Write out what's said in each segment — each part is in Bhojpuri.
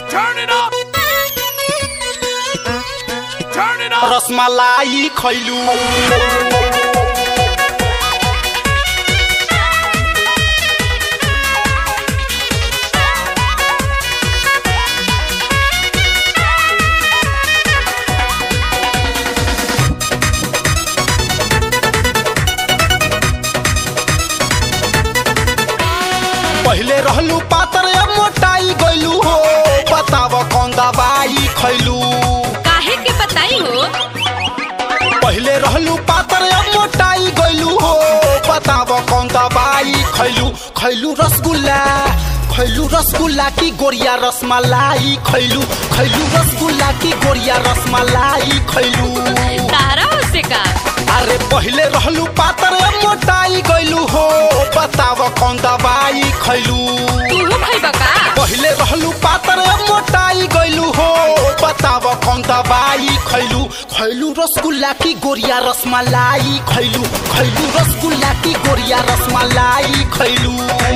Turn it up. Turn it up. Rasmalai खैलू पहिले रहलू पातर अब मोटाई गइलू हो बताव कौन दवाई खैलू काहे के बताई हो पहिले रहलू पातर अब मोटाई गइलू हो बताव कौन दवाई खैलू खैलू रसगुल्ला खैलू रसगुल्ला की गोरिया रसमलाई खैलू खैलू रसगुल्ला की गोरिया रसमलाई खैलू तारा हो से का अरे पहिले रहलू पातर अब मोटाई गइलू हो बताव कौन दवाई खैलू तू खैबा का पहिले रहलू पातर अब मोटाई गइलू हो बताव कौन दवाई खैलू खैलू रसगुल्ला की गोरिया रसमलाई खैलू खैलू रसगुल्ला की गोरिया रसमलाई खैलू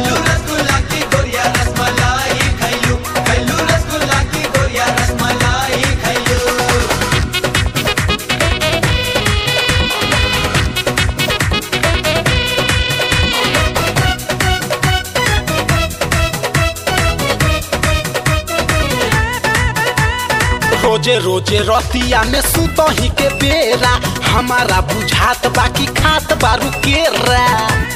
रोजे रोजे रतिया में सुतही के बेरा हमारा बुझात बाकी खात बारू केरा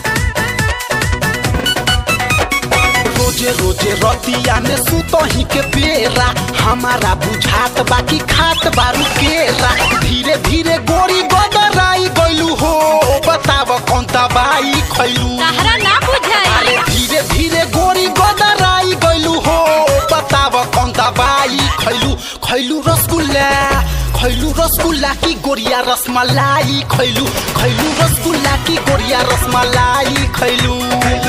रोजे रोजे रतिया में सुतही के बेरा हमारा बुझात बाकी खात बारू केरा धीरे धीरे गोरी गदराई गइलू हो बताव कौन दवाई खैलू तारा ना बुझाई अरे धीरे धीरे गोरी गदराई गइलू हो बताव कौन दवाई खैलू खैलू रसगुल्ला खैलू रसगुल्ला की गोरिया रसमलाई खैलू खैलू रसगुल्ला की गोरिया रसमलाई खैलू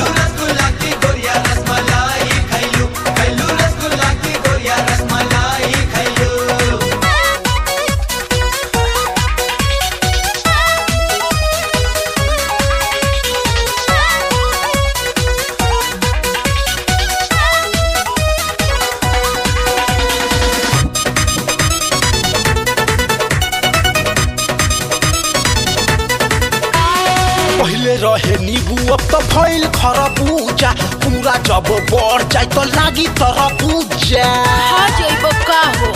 पहिले रहे नीबू अब तो भइल खरबूजा पूरा जब बढ़ जाए तो लागी तरबूजा हा जइबो का हो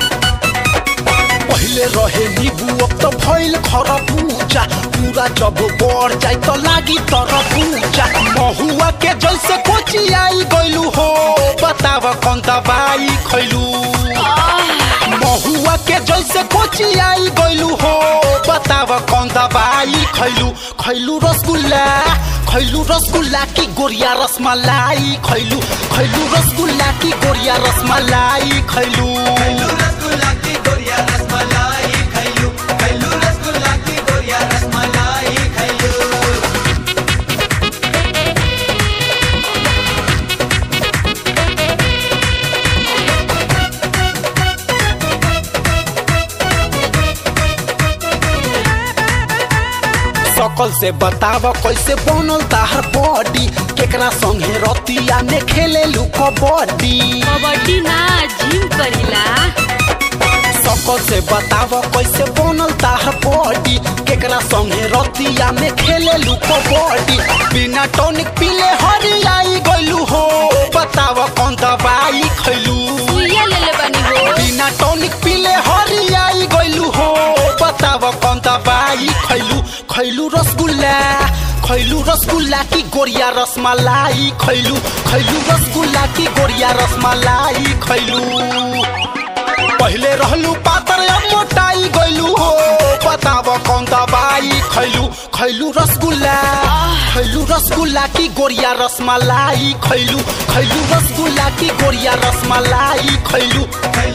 पहिले रहे नीबू अब तो भइल खरबूजा पूरा जब बढ़ जाए तो लागी तरबूजा महुआ के जैसे कोची आई गइलू हो बताव कौन दवाई खैलू महुआ के जैसे कोची आई गइलू हो बताव कौन दवाई खैलू खैलू रसगुल्ला खैलू रसगुल्ला की गोरिया रसमलाई खैलू खैलू रसगुल्ला की गोरिया रसमलाई खैलू सकल से बताव कैसे बनल ताहर बॉडी केकरा संगे रतिया में खेले लू कबड्डी कबड्डी ना जिम करीला सकल से बताव कैसे बनल ताहर बॉडी केकरा संगे रतिया में खेले लू कबड्डी बिना टॉनिक पीले हरियाई गइलू हो बताव कौन दवाई खैलू सुइया ले ले बनी हो बिना टॉनिक पीले हरियाई गइलू हो बताव कौन दवाई खैलू खैलू रसगुल्ला खैलू रसगुल्ला की गोरिया रसमलाई खैलू खैलू रसगुल्ला की गोरिया रसमलाई खैलू पहिले रहलू पातर अब मोटाई गइलू हो बताव कौन दवाई खैलू खैलू रसगुल्ला खैलू रसगुल्ला की गोरिया रसमलाई खैलू खैलू रसगुल्ला की गोरिया रसमलाई खैलू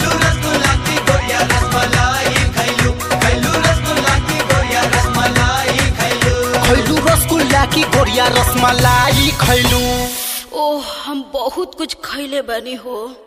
खैलू रसगुल्ला की गोरिया रसमलाई खैलू ओह हम बहुत कुछ खैले बनी हो